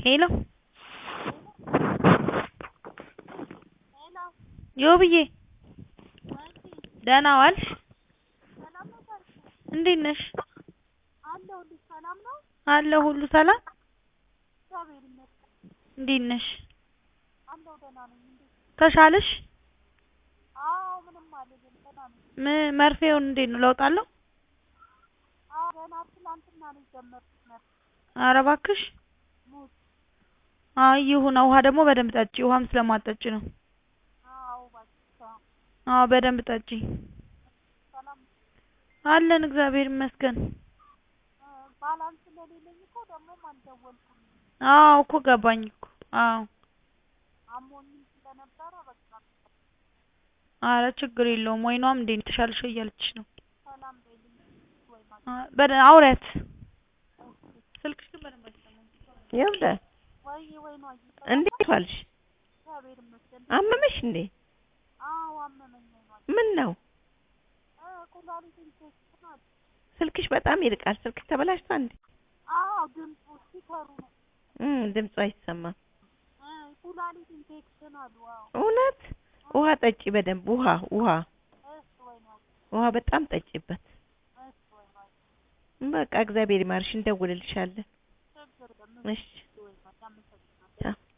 ሄሎ ዮብዬ ደህና ዋልሽ? እንዴት ነሽ? አለሁ ሁሉ ሰላም? እንዴት ነሽ? ተሻለሽ? ም መርፌውን እንዴት ነው ለውጥ አለው? ኧረ እባክሽ አይ ይሁን ውሃ ደግሞ በደንብ ጠጪ ውሃም ስለማትጠጪ ነው አዎ በደንብ ጠጪ አለን እግዚአብሔር ይመስገን አዎ እኮ ገባኝ እኮ አዎ ኧረ ችግር የለውም ወይኗም እንዴት ነው ተሻለሽ ወይ እያለችሽ ነው በደ አውሪያት ስልክሽ ግን በደንብ አይሰማም ይኸውልህ እንዴት ዋልሽ? አመመሽ እንዴ? ምን ነው? ስልክሽ በጣም ይርቃል። ስልክሽ ተበላሽቷል እንዴ? እም ድምፁ አይሰማም። እውነት ውሃ ጠጪ በደንብ ውሃ ውሃ ውሃ በጣም ጠጪበት። በቃ እግዚአብሔር ይማርሽ፣ እንደውልልሻለን። እሺ ቻው